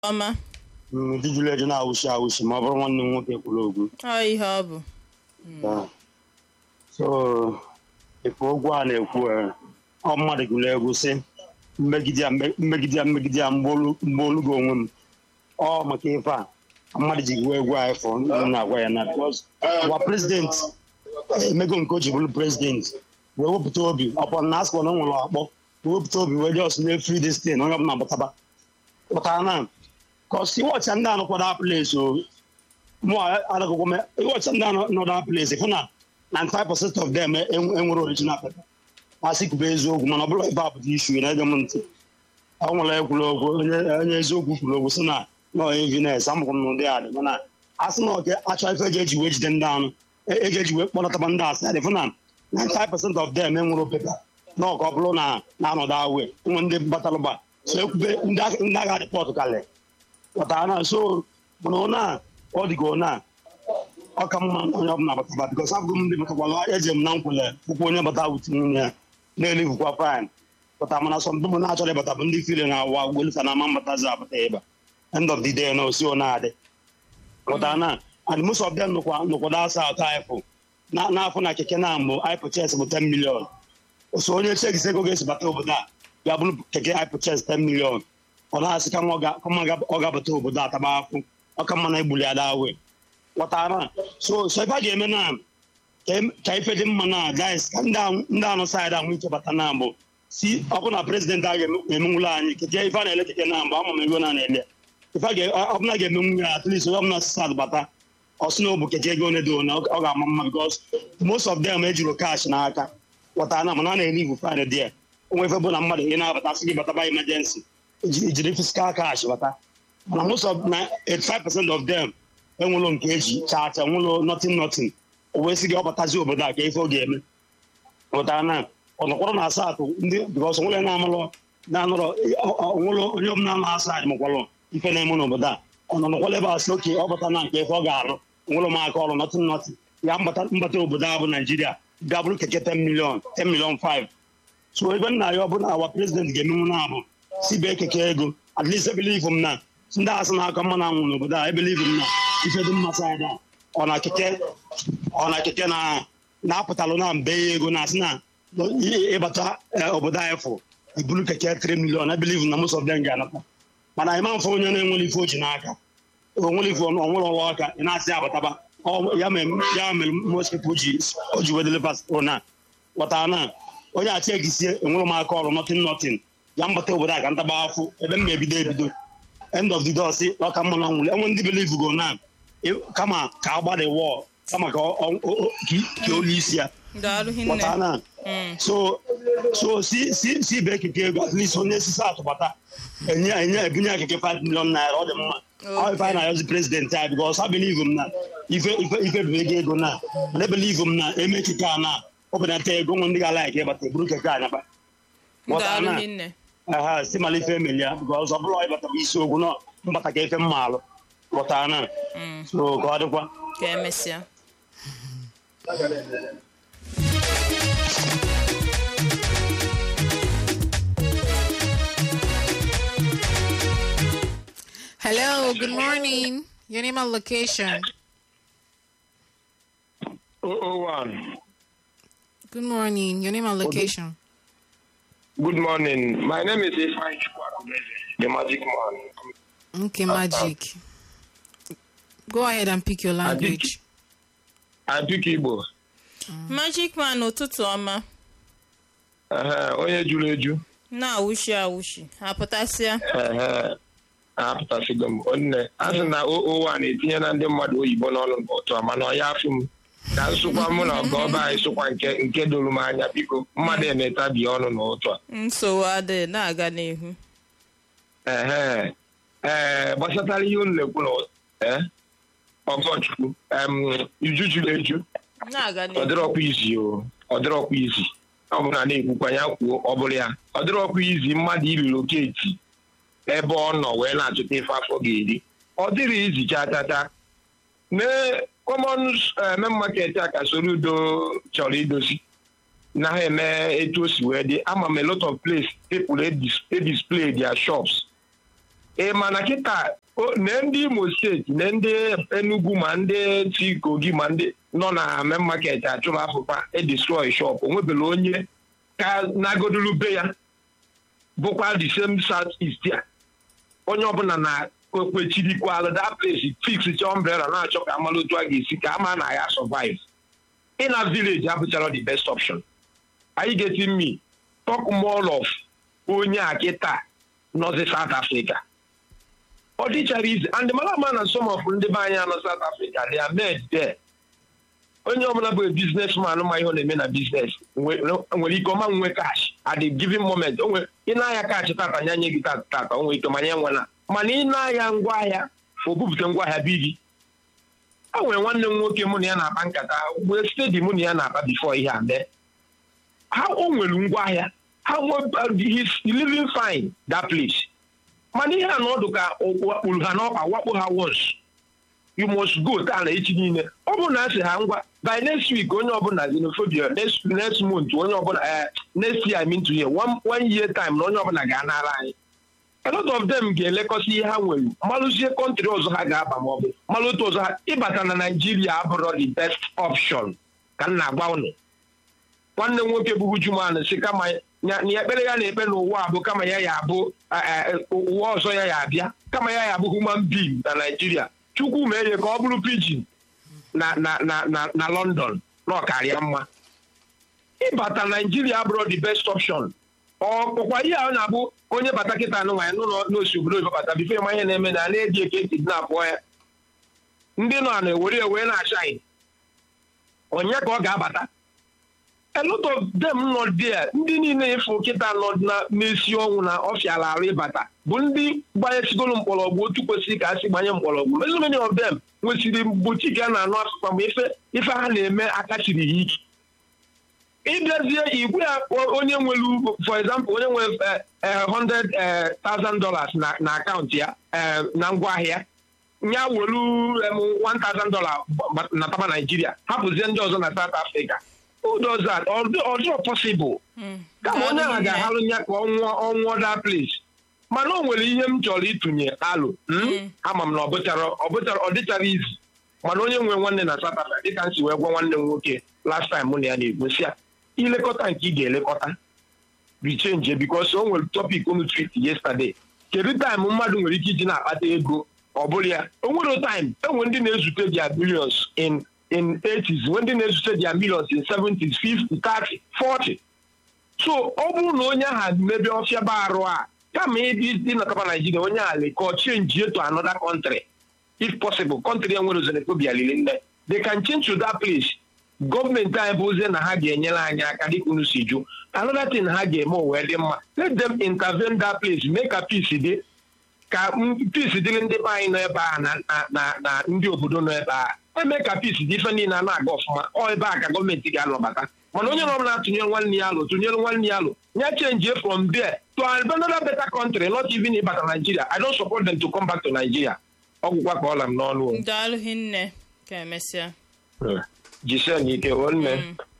ọma ndị jụrụ eju na-awụshi awụshi ma ọ bụrụ nwanne m nwoke kwuru okwu ọ ihe ọ bụ Yeah. so efe okwu a na-ekwu eh, ọ mmadụ gụrụ egwu sị mmegide ya mbe- mmegide ya mmegide ya mgbe olu gị onwe m ọ maka ife a mmadụ ji gụọ egwu a ifo ndị na-agwa ya na because gwa prezidenti emego nke o ji bụrụ prezidenti wee wepụta obi ọkwa na asịkwa na ọ nwere akpọ wee wepụta obi wee dị ọsụ na-efri destin onye ọbụla gbụtaba pụtara na kọsi wọcha ndị anụ kwado apụles o mụ adịgụgwọ m ịwọcha ndị anọ nọ na place fụ na 95% of them en- enwere original paper asị kwube eziokwu mana ọ bụrụ ebe a pụta ishu na-ege m ntị ọ nwere ekwuru okwu onye onye eziokwu kwuru okwu sị na nọ evines amụkwụ m n'ụdị adị mana a sị na oke achọ ife eji eji wee jide ndị anụ e- eji eji wee kpọlataba ndị asị adị fụ na 95% of them enwere pepa na ọka ọ bụrụ na na-anọdụ awe nwe ndị batalụba so ekwube ndị agha- ndị agha rịpọtụ kalị pụtara na so mana ọ na ọ dịgo na ọ ka mma na onye ọbụla bataba bikos abụghị m ndị batakwala eji m na nkwele ụkwụ onye bata wuti nwunye ya na-elivukwa fine pụta mana sọmdụ m na-achọrọ ịbata bụ ndị fili na awa ugbolifa na ama mbatazi abata ịba end of the day na osi ọ na-adị pụtara na and most of them nụkwa nụkwado asa atọ aịfụ na n'afọ na keke na mbụ aịpụ ches bụ 10 million so onye chekisi ego ga-esi bata obodo a ga bụrụ keke aịpụ ches 10 million ọ na-asị kama ọ ga- kama ọ ga-abata obodo a taba afụ ọka mma na egbuli ya dawe ghọtara so so ife a ga-eme na ka em- ka ife dị mma na guys ka ndị ahụ- ndị anụ saịdị ahụ ike bata na mbụ si ọ bụ na prezidenti a ga-emenwulu anyị keke ife a na-ele keke na mbụ ama m ego na na-ele ife a ga- ọ bụla ga-emenwu ya at least onye ọbụla sisad bata ọ sị na ọ bụ keke ego one dị one ọ ọ ga-ama mma because most of them ejiro cash n'aka ghọtara na mana a na-ele ivu fine dị onwe ife bụ na mmadụ ị na-abata sị gị bataba emergency iji- ijiri fiskal cash bata mana most of na 85% of them enwelo nke eji chacha nwelo nothing nothing o wee sị gị ọ batazi obodo a ka ife ọ ga-eme pụtara na ọnọkwọrọ na asatọ ndị bikọs nwere na-amalụ na-anọrọ onwelo onye ọbụla na-asa anyị makwalụ ife na-eme n'obodo a ọ nọ nọkwala ebe a sị oke ọ bata na nke ife ọ ga-arụ nwere m aka ọrụ nothing nothing ya mbata mbata obodo a bụ naijiria ga-abụrụ keke 10 million 10 million 5 so ebe nna ya ọ bụ na awa prezident ga-emenwu na abụ si bee keke ego at least ebelive m na ndị asị na-aka mma na anwụ n'obodo a ebelive m na ife dị mma saịda ọ na keke ọ na keke na na-apụtalụ na mbe ya ego na asị na ị- ịbata eh, obodo anyị fụ ibulu keke 3 million ebelive na most of them ga-anata mana ịma mfe onye na-enwere ife o ji n'aka onwere ife onwere ọrụ aka ị na-asị abataba Ọ- ya mere ya mere most people ji o ji wedele pasịpọtụ na ghọtara na onye achị egisie enwere m aka ọrụ nothing nothing ya mbata obodo a ka ntaba afụ ebe m ga-ebido ebido end of the day ọsị ọka mma na nwụrụ enwe ndị believe go na ị- kama ka agbada wọl kama ka ọ- ọ- ọ- ka- ka olu isi ya daalụ hinne ghọtara na Mm. so so si si si be keke ego at least onye sisi atụbata enye enye ebunye ya keke 5 million naira ọ dị mma ọ ife anyị na-ayọzi prezidenti anyị bikos ha believe m na ife ife ife bụ ego ego na mana ebelive m na eme keke a na ọ benata ego nwe ndị ga-ala ike ịbata eburu keke anyaba ghọtara daalụ na hinne aha si mala ife emeli ya bikos ọ bụrụ ịbata bụ isiokwu na mbata ka ife mma alụ ghọtara na Mm. so ka ọ dịkwa ka emesịa Hello, good morning. Your name and location. 001. Good morning. Your name and location. Good morning. My name is Ifeanyi Chukwuakubeze, the magic man. Okay, magic. Go ahead and pick your language. I pick Igbo. magic man ụtụtụ ọma Ehe, onye juru eju. na-awụshi awụshi apụtasịa Ehe, apụtasịgo m. Onne, a sị na 001 etinye na ndị mmadụ oyibo n'ọnụ n'ụtụ a, mana ọ ya afụ m. Ka nsụkwa mụ na ọgọ ọba anyị sụkwa nke nke doro m anya biko mmadụ emetabi ọnụ n'ụtụ a. nsogbu adịghị na-aga n'ihu Ehe, ee gbasatara ihe unu na-ekwu na ee, ọgọchukwu em, iju juru eju na-aga ọ n'ihu dịrọkwa izi o ọ dịrọkwa izi ọ bụrụ na na-ekwukwa ya kwuo ọ bụrụ ya ọ dịrọkwa izi mmadụ ililoketi ebe ọ nọ wee na-achọta ife afọ ga-eri ọ dịrị izi chatata mee common main market a ka soro udo chọrọ idozi na ha eme etu o si wee dị ama m a lot of place people e dis- e display their shops ị ma na kịta o- na ndị imo steeti na ndị enugu ma ndị si kogi ma ndị nọ na main market achụrụ afụfa edestroy shop onwebela onye ka nagodulu be ya bụkwa the same south east a onye ọbụla na okwechirikwalụ that place fix cha umbrella na-achọ ka amalụ otu a ga-esi ka ama na ya survive ịna village abụchara the best option anyị ga-eti mmi talk more of onye a kịta nọzi south africa ọ dịchara ize and mara ama na some of ndị be anyị anọ south africa they are made there onye ọbụla bụ businessman ma ihe ọ na-eme na business nwe- nwere ike ọma nwe cash at the given moment o nwe ị na-ahịa cash tata nya nye gị tata tata o nwere ike manya nwena mana ị na-ahịa ngwaahịa o bupụta ngwaahịa bi gị o nwere nwanne m nwoke mụ na ya na-akpa nkata wee stedi mụ na ya na-akpa bifo ihe a mee ha o nwere ngwaahịa ha nwe he's living fine that place mana ihe a na ọdụ ka wakpuru ha n'ọkpa wakpo ha once you must go taa na echi niile ọ bụrụ na a sị ha ngwa by next week onye ọbụla xenophobia next next month onye ọbụla eh, next year I mean to year one, one year time na onye ọbụla ga-anara anyị a lot of them ga-elekọta ihe ha nwere malụzie kọntrị ọzọ ha ga-aba ma ọ bụ malụ otu ọzọ ha ịbata na naijiria abụrụ the best option ka m na-agwa unu nwanne m nwoke bụ Ujuman si kama ya na ekpere ya na-ekpe n'ụwa a bụ kama ya ya abụ eh, eh, ụwa ọzọ ya ya abịa kama ya ya abụ human being na naijiria chukwu mee ya ka ọ bụrụ pidgin na na na na na london na ọkarịa mma ịbata naijiria abụrụ the best option ọkpụkwa ihe a na-abụ onye bata kịta anụ nwanyị n'ụlọ n'osi obodo oyibo bata bifo ịma ihe na-eme na na-eji eke ntị na abụọ ya ndị nọ na-ewere ewe na-achaghị onye ka ọ ga-abata a lot of them nọ there ndị niile ịfụ kịta nọ na- n'esi ọnwụ na ọfịala arụ ịbata bụ ndị gbanyesigoro mkpọrọgwụ otu kwesịrị ka a sị gbanye mkpọrọgwụ so many of them nwesịrị butik a na-anụ afụfa ma ife ife ha na-eme akachiri ha ike ịbịazie igwe ya o- onye nwere ugbo for example onye nwere eh, eh, 100,000 dollars na na akaụntụ ya eh, na ngwaahịa ya welu em, 1000 dollar gba- na taba naijiria hapụzie ndị ọzọ na south africa who does that ọ dị- ọ dịrọ possible kama onye ahụ ga-ahalụ ya ka ọ nwụọ ọ nwụọ that place mana o nwere ihe m chọrọ ịtụnye alụ mm? ama m na ọ bụchara ọ bụchara ọ dịchara izu mana onye nwe nwanne na South Africa dịka m si wee gwa nwanne m nwoke last time mụ na ya na-egosi ya ilekọta nke ị ga-elekọta richenje bikos o nwere topic unu tweet yesterday kedu time mmadụ nwere ike iji na-akpata ego ọ bụrụ ya o nwere time enwe ndị na-ezute dia billions in in 80s nwee ndị na-ezute dia millions in 70s 50 30 40 so ọ bụrụ na onye ahụ mebe ọfịa ba arụ a kama ịdị dị nataba naijiria onye ahụ lekọ change to another country if possible country enwere xenophobia lili nne they can change to that place gọọmenti anyị bụ ozie na ha ga-enyere anyị aka dịka unu si jụ another thing ha ga-eme o wee dị mma let them intervene that place mee ka peace dị ka m- peace dịrị ndị be anyị nọ ebe a na na na na ndị obodo nọ ebe a eme ka peace dị ife niile a na-aga ọfụma ọ ebe a ka gọọmenti ga-anọbata mana onye ọbụla atụnyere nwanne ya alụ tụnyere nwanne ya alụ ya change from there to another better country not even ịbata Nigeria I don't support them to come back to Nigeria ọgwụkwa ka ọla m n'ọnụ o. daalụ hinne ka emesịa jisie n'ike nwanne Mm.